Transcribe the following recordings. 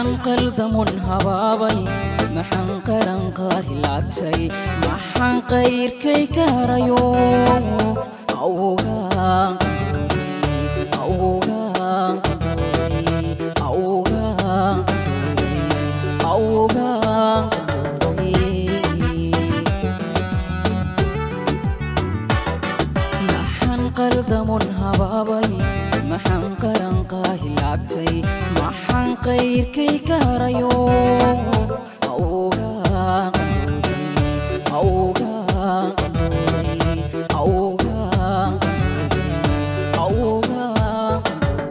maxaan qaldamun habaabay maxaan qaran qaari laabtay maxaan qayrkay ka harayo awgaan awgaan awgaan awgaan maxaan qaldamun habaabay maxaan qaran qaari laabtay maxaan qayrkay ka harayo awgaan awgaan awgaan awgaan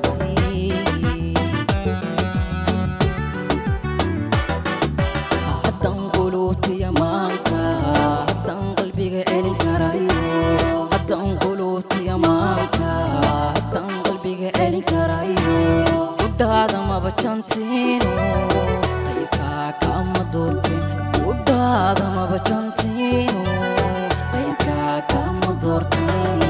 haddaan quluubtiya maanka haddaan qalbiga celin karayo haddaan quluubtiya maanka haddaan qalbiga celin karayo udhaada maba jantiino qayrkaa kama doortin udhaada maba jantiino qayrkaa kama doortin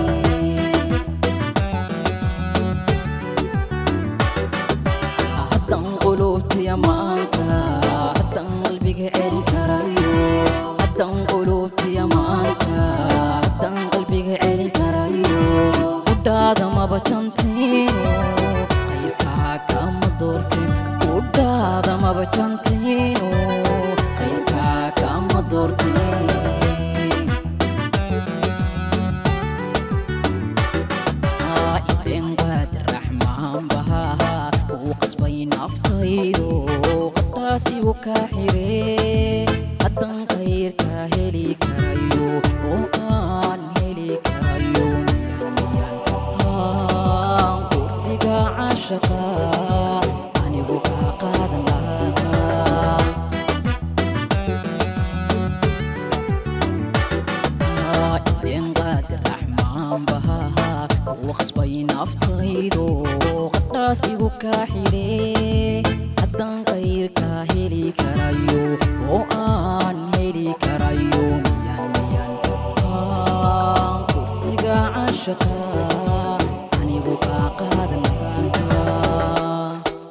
haddaan quluubtiya maanka haddaan qalbiga celin karayo haddaan quluubtiya maanka haddaan qalbiga celin karayo udhaada maba jantiino qayrkaa kama doortin udhaada maba jantiino qayrkaa kama doortin ibeen qaadir raxmaan bahaha uu qasbay naftaydo qadaas igu kaa xiree haddaan qayrkaa heli karayo oo aan heli karayo miyan miyan haan kursiga cashaqa anigu kaa qaadan lahaa ibeen qaadir raxmaan bahaha uu qasbay naftaydo qadhaas igu kaa xidhee haddaan qayrkaa heli karayo oo aan heli karayo miyan miyan haan kursiga cashaqa anigu kaa qaadan lahaa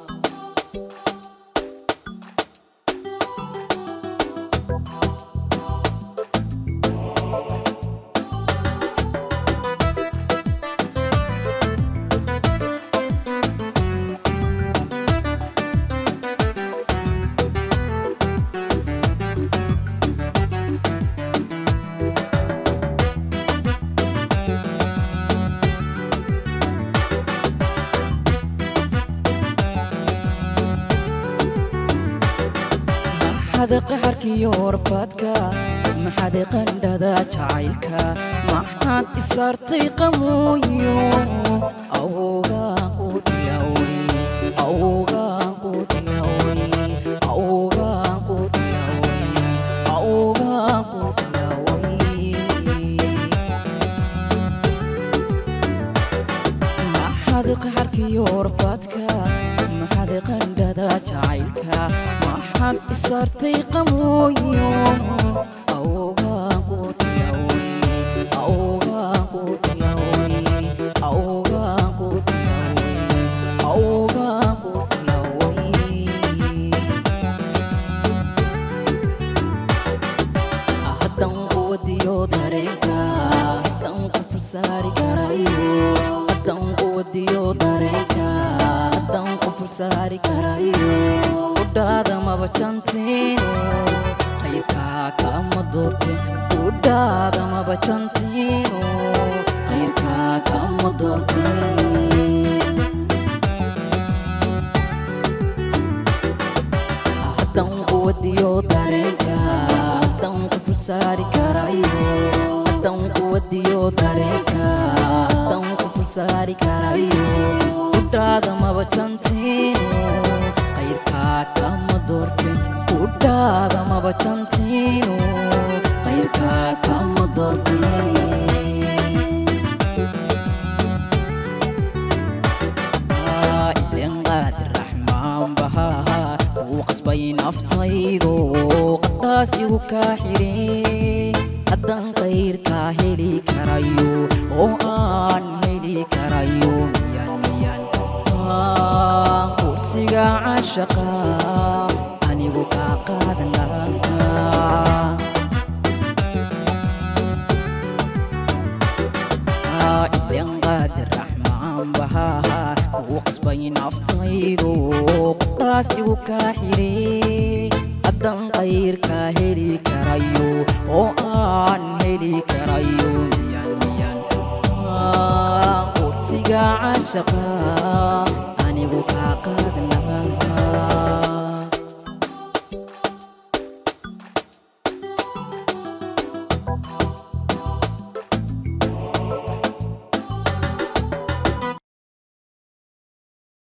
maxaad qaxarkiyo warfaadka maxaad qandhada jacaylka maxaad isaartay qamuuyo awgaan ku tilaway awgaan ku tilaway awgaan ku tilaway awgaan ku tilaway maxaad qaxarkiyo warfaadka maxaad qandhada jacaylka maxaad isaartay qamuuyo awgaan ku tilaway awgaan ku tilaway awgaan ku tilaway awgaan ku tilaway haddaan quwadiyo dareenka haddaan ku fulsaari karayo haddaan quwadiyo dareenka haddaan ku fulsaari karayo udhaada maba jantiino qayrkaa kama doortin udhaada maba jantiino qayrkaa kama doortin haddaan quwadiyo dareenka haddaan ku fulsaari karayo haddaan quwadiyo dareenka haddaan ku fulsaari karayo udhaada maba jantiino qayrkaa kama doortin udhaada maba jantiino qayrkaa kama doortin ibeen qaadir raxmaan bahaha uu qasbay naftaydo qadhaas igu kaa xidhee haddaan qayrkaa heli karayo oo aan heli karayo miyan miyan haan kursiga caashaqa anigu kaa qaadan lahaa ilen qaadir raxmaan bahaa kuu qasbay naftaydu qudhaas igu kaa xidhe haddan qayrkaa heli karayo oo aan heli karayo miyan miyan qursiga caashaqa anigu kaa qaadan lahaa